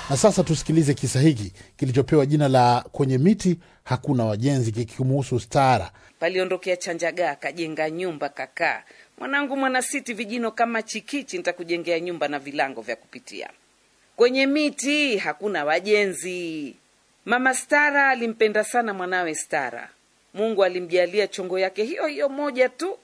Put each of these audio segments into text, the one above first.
Na sasa tusikilize kisa hiki kilichopewa jina la kwenye miti hakuna wajenzi, kikimuhusu Stara. Paliondokea Chanjagaa akajenga nyumba kakaa. Mwanangu mwanasiti, vijino kama chikichi, nitakujengea nyumba na vilango vya kupitia. Kwenye miti hakuna wajenzi. Mama Stara alimpenda sana mwanawe Stara. Mungu alimjalia chongo yake hiyo hiyo moja tu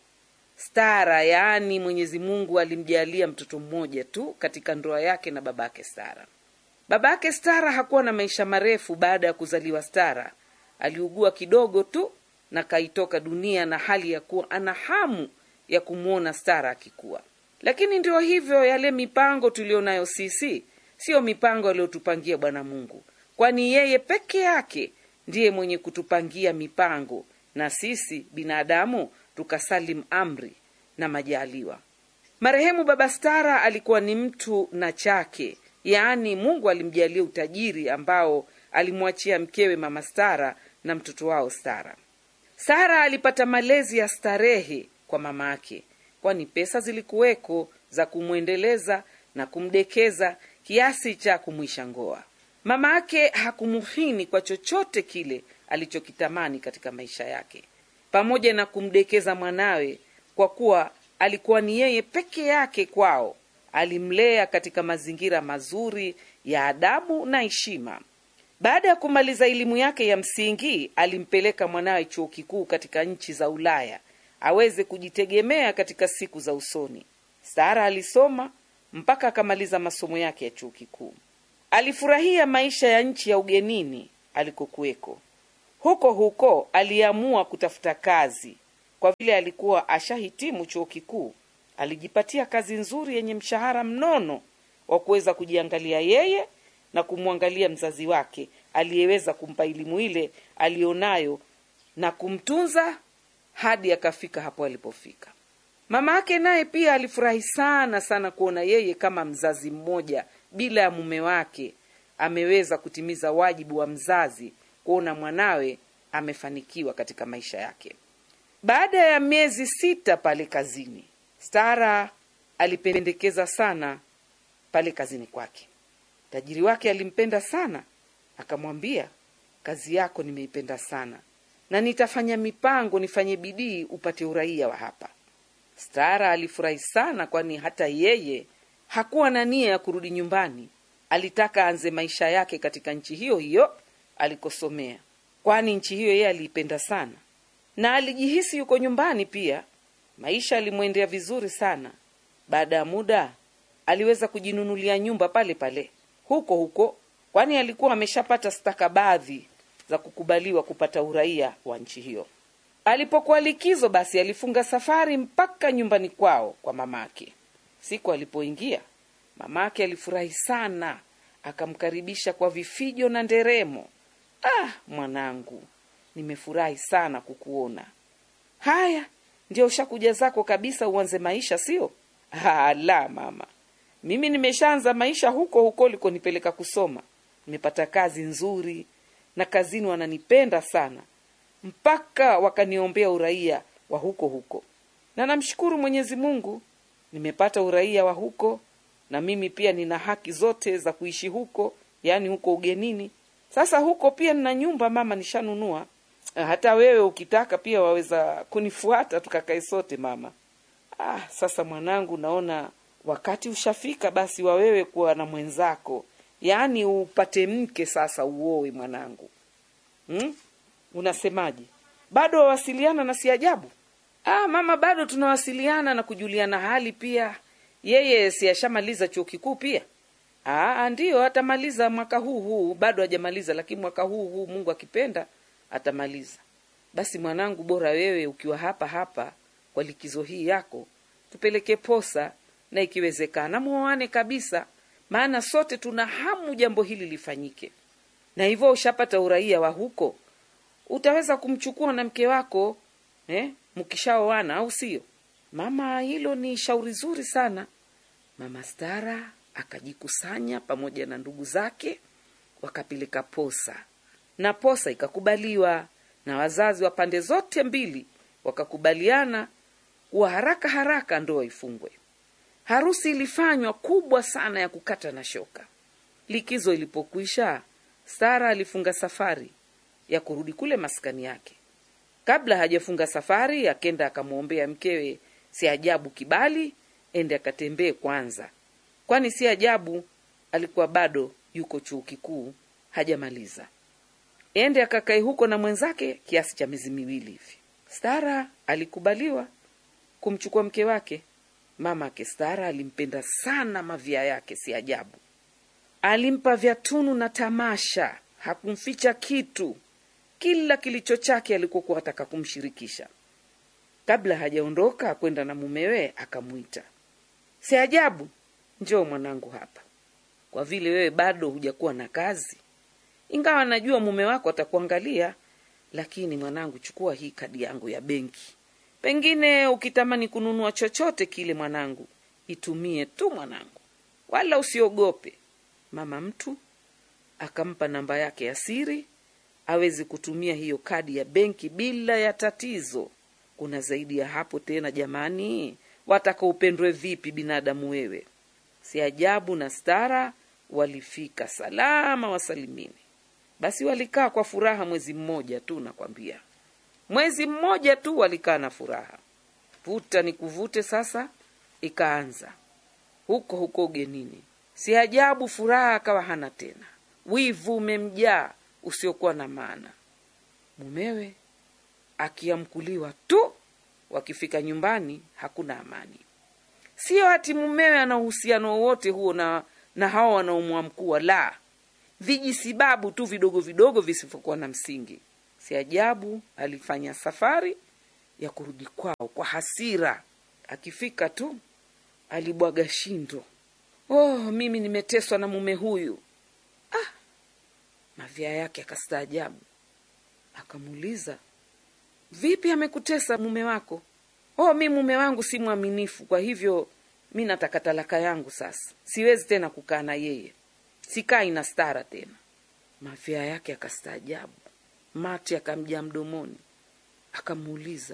Stara, yaani Mwenyezi Mungu alimjalia mtoto mmoja tu katika ndoa yake na babake Stara. Babake Stara hakuwa na maisha marefu baada ya kuzaliwa Stara. Aliugua kidogo tu na kaitoka dunia na hali ya kuwa ana hamu ya kumwona Stara akikuwa. Lakini ndio hivyo, yale mipango tulionayo sisi siyo mipango aliyotupangia Bwana Mungu, kwani yeye peke yake ndiye mwenye kutupangia mipango na sisi binadamu tukasalim amri na majaliwa. Marehemu baba Stara alikuwa ni mtu na chake, yaani Mungu alimjalia utajiri ambao alimwachia mkewe mama Stara na mtoto wao Stara. Sara alipata malezi ya starehe kwa mama yake, kwani pesa zilikuweko za kumwendeleza na kumdekeza kiasi cha kumwisha ngoa. Mama yake hakumuhini kwa chochote kile alichokitamani katika maisha yake, pamoja na kumdekeza mwanawe, kwa kuwa alikuwa ni yeye peke yake kwao. Alimlea katika mazingira mazuri ya adabu na heshima. Baada ya kumaliza elimu yake ya msingi, alimpeleka mwanawe chuo kikuu katika nchi za Ulaya aweze kujitegemea katika siku za usoni. Sara alisoma mpaka akamaliza masomo yake ya chuo kikuu. Alifurahia maisha ya nchi ya ugenini alikokuweko. Huko huko aliamua kutafuta kazi. Kwa vile alikuwa ashahitimu chuo kikuu, alijipatia kazi nzuri yenye mshahara mnono wa kuweza kujiangalia yeye na kumwangalia mzazi wake aliyeweza kumpa elimu ile alionayo na kumtunza hadi akafika hapo alipofika. Mama yake naye pia alifurahi sana sana kuona yeye kama mzazi mmoja bila ya mume wake ameweza kutimiza wajibu wa mzazi, kuona mwanawe amefanikiwa katika maisha yake. Baada ya miezi sita pale kazini, Stara alipendekeza sana pale kazini kwake. Tajiri wake alimpenda sana, akamwambia, kazi yako nimeipenda sana na nitafanya mipango, nifanye bidii upate uraia wa hapa. Stara alifurahi sana, kwani hata yeye hakuwa na nia ya kurudi nyumbani. Alitaka aanze maisha yake katika nchi hiyo hiyo alikosomea, kwani nchi hiyo yeye aliipenda sana na alijihisi yuko nyumbani pia. Maisha alimwendea vizuri sana. Baada ya muda aliweza kujinunulia nyumba pale pale huko huko, kwani alikuwa ameshapata stakabadhi za kukubaliwa kupata uraia wa nchi hiyo. Alipokuwa likizo, basi alifunga safari mpaka nyumbani kwao kwa mamake. Siku alipoingia, mamake alifurahi sana, akamkaribisha kwa vifijo na nderemo. Ah, mwanangu, nimefurahi sana kukuona. Haya, ndio ushakuja zako kabisa uanze maisha, sio? La mama, mimi nimeshaanza maisha huko huko ulikonipeleka kusoma. Nimepata kazi nzuri na kazini wananipenda sana, mpaka wakaniombea uraia wa huko huko, na namshukuru Mwenyezi Mungu nimepata uraia wa huko, na mimi pia nina haki zote za kuishi huko, yaani huko ugenini. Sasa huko pia nina nyumba mama, nishanunua. Hata wewe ukitaka pia waweza kunifuata tukakae sote mama. Ah, sasa mwanangu, naona wakati ushafika basi wa wewe kuwa na mwenzako, yaani upate mke sasa, uoe mwanangu. Hmm? Unasemaje? Bado wawasiliana na si ajabu? Ah, mama, bado tunawasiliana na kujuliana hali pia. Yeye si ashamaliza chuo kikuu pia? Ah, ndiyo atamaliza mwaka huu huu, bado hajamaliza, lakini mwaka huu huu Mungu akipenda atamaliza. Basi mwanangu, bora wewe ukiwa hapa hapa kwa likizo hii yako, tupeleke posa na ikiwezekana muoane kabisa, maana sote tuna hamu jambo hili lifanyike. Na hivyo ushapata uraia wa huko, utaweza kumchukua na mke wako eh, mkishaoana, au sio mama? Hilo ni shauri zuri sana. Mama Stara akajikusanya pamoja na ndugu zake, wakapeleka posa na posa ikakubaliwa na wazazi wa pande zote mbili, wakakubaliana kuwa haraka haraka ndoa ifungwe. Harusi ilifanywa kubwa sana ya kukata na shoka, likizo ilipokwisha stara alifunga safari ya kurudi kule maskani yake kabla hajafunga safari akenda akamwombea mkewe si ajabu kibali ende akatembee kwanza kwani si ajabu alikuwa bado yuko chuo kikuu hajamaliza ende akakae huko na mwenzake kiasi cha miezi miwili hivi stara alikubaliwa kumchukua mke wake mama ake stara alimpenda sana mavia yake si ajabu alimpa vyatunu na tamasha hakumficha kitu kila kilicho chake alikokuwa ataka kumshirikisha kabla hajaondoka kwenda na mumewe akamwita si ajabu njoo mwanangu hapa kwa vile wewe bado hujakuwa na kazi ingawa najua mume wako atakuangalia lakini mwanangu chukua hii kadi yangu ya benki pengine ukitamani kununua chochote kile mwanangu itumie tu mwanangu wala usiogope mama mtu akampa namba yake ya siri awezi kutumia hiyo kadi ya benki bila ya tatizo kuna zaidi ya hapo tena jamani wataka upendwe vipi binadamu wewe si ajabu na stara walifika salama wasalimini basi walikaa kwa furaha mwezi mmoja tu nakwambia mwezi mmoja tu walikaa na furaha vuta ni kuvute sasa ikaanza huko huko ugenini si ajabu furaha akawa hana tena wivu umemjaa usiokuwa na maana mumewe akiamkuliwa tu wakifika nyumbani hakuna amani siyo hati mumewe ana uhusiano wowote huo na na hawa wanaomwamkua la vijisibabu tu vidogo vidogo visivyokuwa na msingi si ajabu alifanya safari ya kurudi kwao kwa hasira akifika tu alibwaga shindo oh mimi nimeteswa na mume huyu ah mavya yake akastaajabu akamuuliza vipi amekutesa mume wako oh mi mume wangu si mwaminifu kwa hivyo mi nataka talaka yangu sasa siwezi tena kukaa na yeye sikai na stara tena mafya yake akastaajabu mate akamjaa mdomoni akamuuliza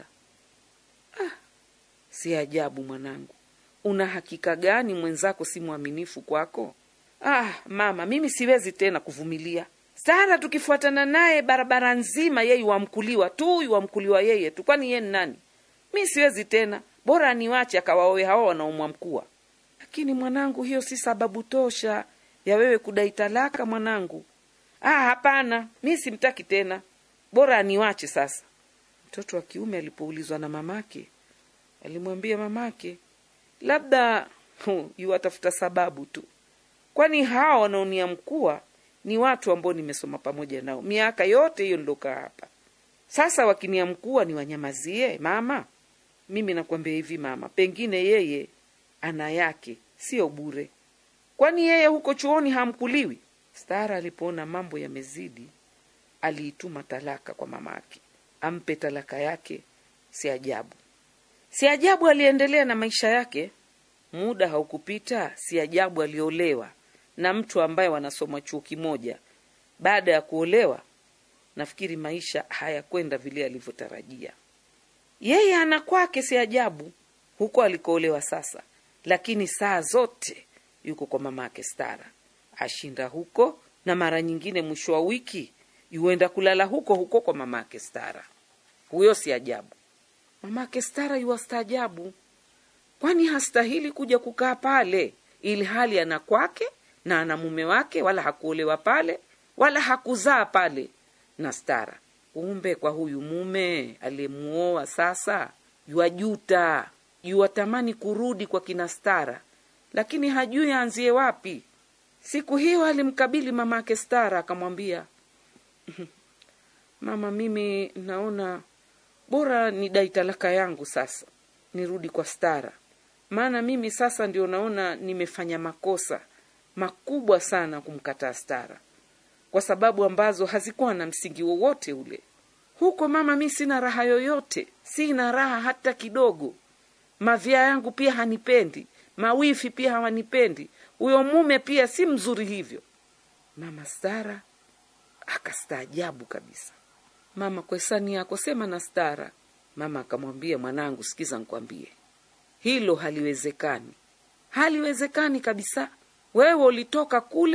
ah, si ajabu mwanangu una hakika gani mwenzako si mwaminifu kwako ah mama mimi siwezi tena kuvumilia stara tukifuatana naye barabara nzima yeye wamkuliwa tu wamkuliwa yeye tu kwani yeye ni nani mi siwezi tena bora niwache akawaowe hao wanaomwamkua lakini mwanangu hiyo si sababu tosha ya wewe kudai talaka mwanangu ah hapana mi simtaki tena bora aniwache sasa mtoto wa kiume alipoulizwa na mamake alimwambia mamake labda hu, yuwatafuta sababu tu kwani hawa wanaoniamkua ni watu ambao nimesoma pamoja nao miaka yote hiyo nilokaa hapa sasa wakiniamkua ni wanyamazie mama mimi nakwambia hivi mama pengine yeye ana yake sio bure kwani yeye huko chuoni hamkuliwi stara alipoona mambo yamezidi aliituma talaka kwa mamake ampe talaka yake si ajabu si ajabu aliendelea na maisha yake muda haukupita si ajabu aliolewa na mtu ambaye wanasoma chuo kimoja baada ya kuolewa nafikiri maisha hayakwenda vile alivyotarajia yeye ana kwake si ajabu huko alikoolewa sasa lakini saa zote yuko kwa mama yake stara ashinda huko na mara nyingine mwisho wa wiki yuenda kulala huko huko kwa mama yake stara huyo si ajabu mama yake stara yuwastaajabu kwani hastahili kuja kukaa pale ili hali ana kwake na ana mume wake wala hakuolewa pale wala hakuzaa pale na stara kumbe kwa huyu mume aliyemuoa sasa yuajuta yuwatamani kurudi kwa kina stara lakini hajui aanzie wapi siku hiyo alimkabili mama ake stara akamwambia mama mimi naona bora nidai talaka yangu sasa nirudi kwa stara maana mimi sasa ndio naona nimefanya makosa makubwa sana kumkataa stara kwa sababu ambazo hazikuwa na msingi wowote ule huko mama mi sina raha yoyote sina raha hata kidogo mavya yangu pia hanipendi mawifi pia hawanipendi huyo mume pia si mzuri hivyo mama stara akastaajabu kabisa mama kwa hisani yako sema na stara mama akamwambia mwanangu sikiza nkwambie hilo haliwezekani haliwezekani kabisa wewe ulitoka kule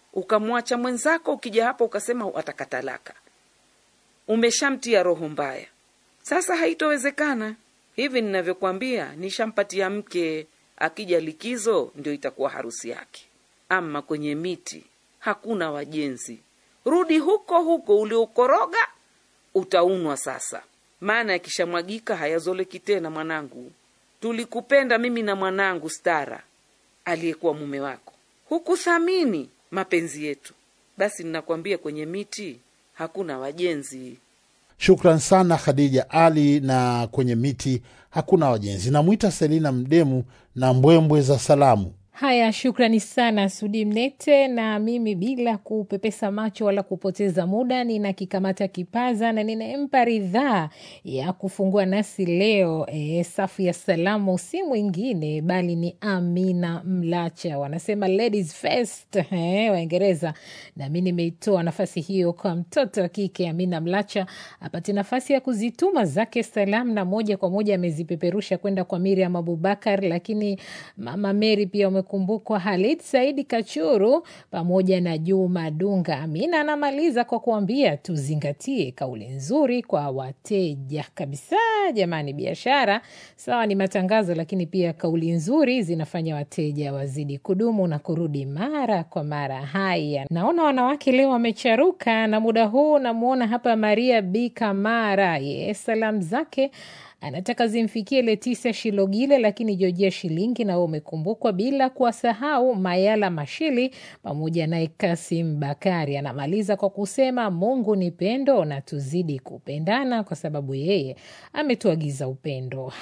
ukamwacha mwenzako, ukija hapa ukasema wataka talaka, umeshamtia roho mbaya. Sasa haitowezekana. Hivi ninavyokwambia, nishampatia mke, akija likizo ndio itakuwa harusi yake. Ama kwenye miti hakuna wajenzi, rudi huko huko uliokoroga, utaunwa sasa, maana yakishamwagika hayazoleki tena. Mwanangu, tulikupenda mimi na mwanangu Stara aliyekuwa mume wako, hukuthamini mapenzi yetu. Basi ninakwambia kwenye miti hakuna wajenzi. Shukran sana Khadija Ali. Na kwenye miti hakuna wajenzi. Namwita Selina Mdemu na mbwembwe za salamu. Haya, shukrani sana Sudi Mnete. Na mimi bila kupepesa macho wala kupoteza muda, ninakikamata kipaza na ninampa ridhaa ya kufungua nasi leo. E, safu ya salamu si mwingine bali ni Amina Mlacha, wanasema ladies first, e, Waingereza. Nami nimeitoa nafasi hiyo kwa mtoto wa kike Amina Mlacha apate nafasi ya kuzituma zake salamu, na moja kwa moja amezipeperusha kwenda kwa Miriam Abubakar, lakini mama Meri pia kumbukwa Halid Saidi Kachuru pamoja na Juma Dunga. Amina anamaliza kwa kuambia tuzingatie kauli nzuri kwa wateja kabisa. Jamani, biashara sawa ni matangazo, lakini pia kauli nzuri zinafanya wateja wazidi kudumu na kurudi mara kwa mara. Haya, naona wanawake leo wamecharuka, na muda huu namwona hapa Maria B Kamara, ye salamu zake anataka zimfikie Letisia Shilogile, lakini Jojia Shilingi nao umekumbukwa, bila kuwasahau Mayala Mashili pamoja naye Kasim Bakari. Anamaliza kwa kusema Mungu ni pendo na tuzidi kupendana, kwa sababu yeye ametuagiza upendo.